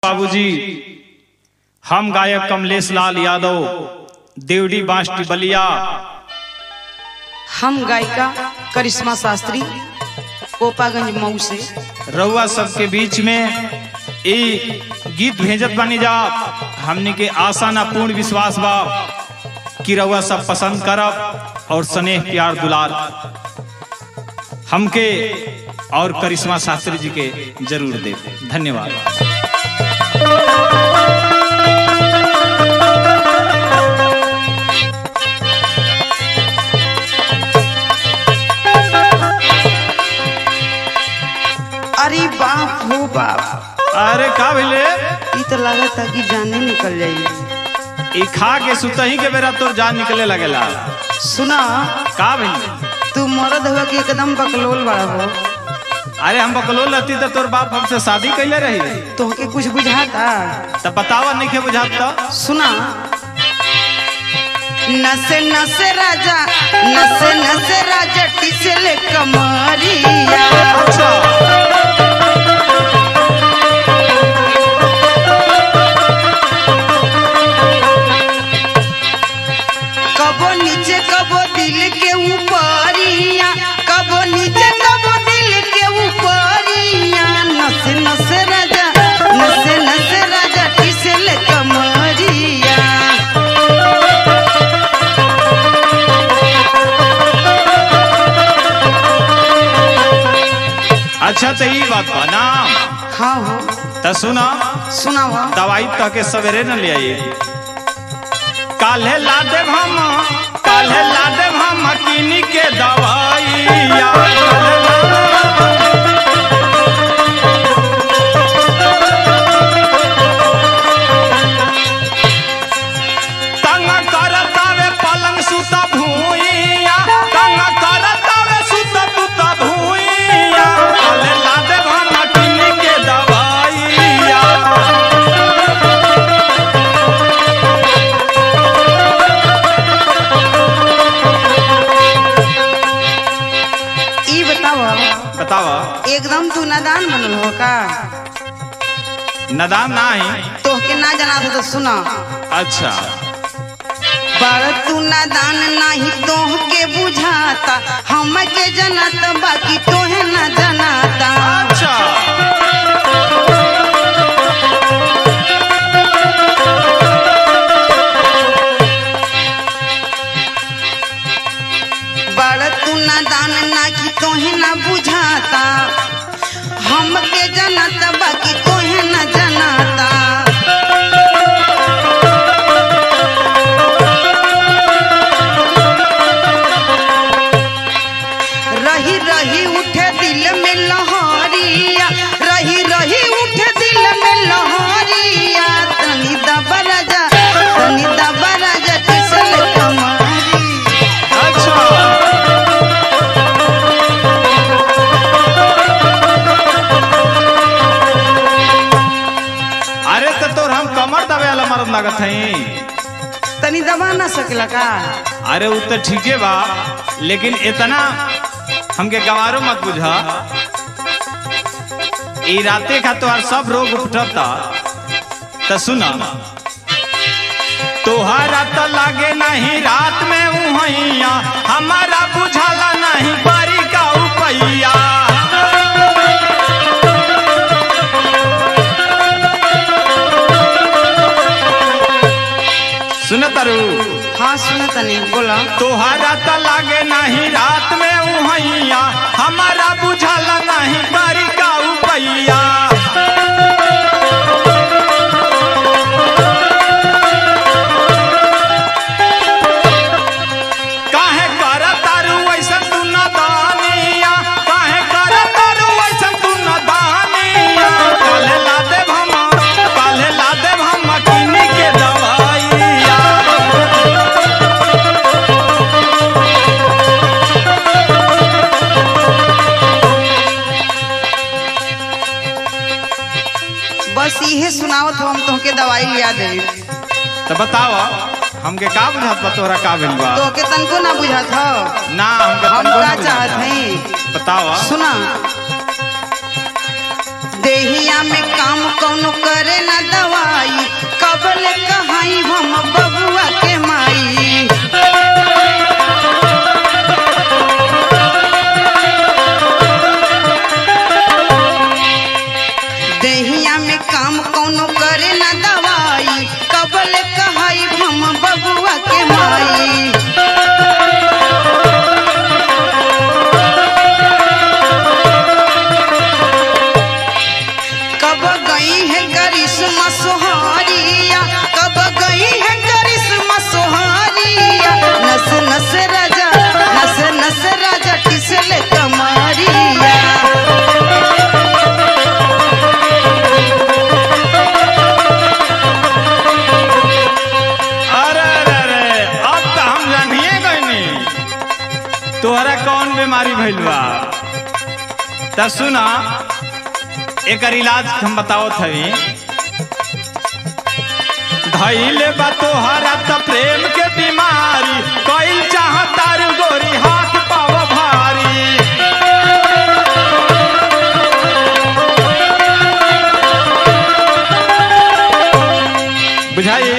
बाबूजी हम गायक कमलेश लाल यादव देवडी बांसटी बलिया हम गायिका करिश्मा शास्त्री कोपागंज मऊ से रउआ सबके बीच में ई गीत भेजत बानी जा हमने के आशा ना पूर्ण विश्वास बा कि रउआ सब पसंद करब और स्नेह प्यार दुलार हमके और करिश्मा शास्त्री जी के जरूर दे धन्यवाद अरे बाप हो बाप अरे का भेले ई तो लागत है कि जाने निकल जाई ई खा के सुतही के बेरा तोर जान निकले लगेला सुना का भेले तू मरद हुआ कि एकदम बकलोल बड़ा हो अरे हम बकलोल रहती तो तोर बाप हमसे शादी कैले रही तोहके कुछ बुझाता तब बतावा नहीं के बुझात तो सुना नसे नसे राजा नसे नसे राजा टिसले कमरिया अच्छा कबो नीचे कबो दिल के ऊपरिया कबो नीचे कबो दिल के ऊपरिया नसे नसे राजा नसे नसे राजा टिसले कमरिया अच्छा तो ई बात बा ना हाँ हो तो सुना सुनावा दवाई तो के सवेरे न ले आई काल्हे ला देव हम काल्हे ला देव हम किनी के दवाइया तंग करतावे पलंग सुता भूइया तंग करतावे सुता पुता भूइया काल्हे ला देव हम किनी के दवाइया ई बतावा बतावा एकदम तू नादान बनल हो का नदान ना है तोहके ना जाना था तो सुना अच्छा बड़ तू नादान नाही तोहके बुझाता हमके जनाता बाकी तोहे ना जनाता अच्छा बड़ तू नादान नाही तोहे ना बुझाता हमके जनाता बाकी तोहे ना जनाता रही रही उठे दिल में लहरिया रही रही उठे दिल में लहरिया तनी दबा राजा तनी दबा राजा किसल कमारी अच्छा अरे तो तोर हम कमर दबे वाला मरद लागत हई तनी दबा ना सकला का अरे उ तो ठीके बा लेकिन इतना हमके गवारो मत बुझा ई राते का तोहार सब रोग उठता तो सुना तोहरा तो लागे नहीं रात में उहैया हमारा बुझाला नहीं बारी का उपैया सुन तारू हाँ सुना तनी बोला तोहरा तो लागे नहीं रात में उहैया हमारा बुझाला नहीं बारी का उपैया काहे कर तारू ऐसा तू न दानिया काहे कर तारू ऐसा तू न दानिया काले ला देव हम काले ला देव हम किनी के दवाइया बस इहे सुनावत हो हम तोहके दवाई लिया दे तो बतावा हमके का बुझात बा तोहरा का भेल बा तोहके तनको ना बुझात हो ना हमके हम तनको का ना चाहत बुझाता। हई बतावा सुना दे देहिया में काम कौनो करे ना दवाई कबल कहाई हम बबुआ के माई देहिया में काम कौनो करे ना दवाई कबल कहाई हम बबुआ के माई कब गई है करिश्मा सोहारिया कब गई है करिश्मा सोहारिया नस नस राजा नस नस राजा किसले कमारिया अरे अरे अरे अब तो हम जानिए गईनी तोहरा कौन बीमारी भइल बा त सुना एकर इलाज हम बताओ थवी धैले बा तोहरा त प्रेम के बीमारी कईल चाहतार गोरी हाथ पाव भारी बुझाई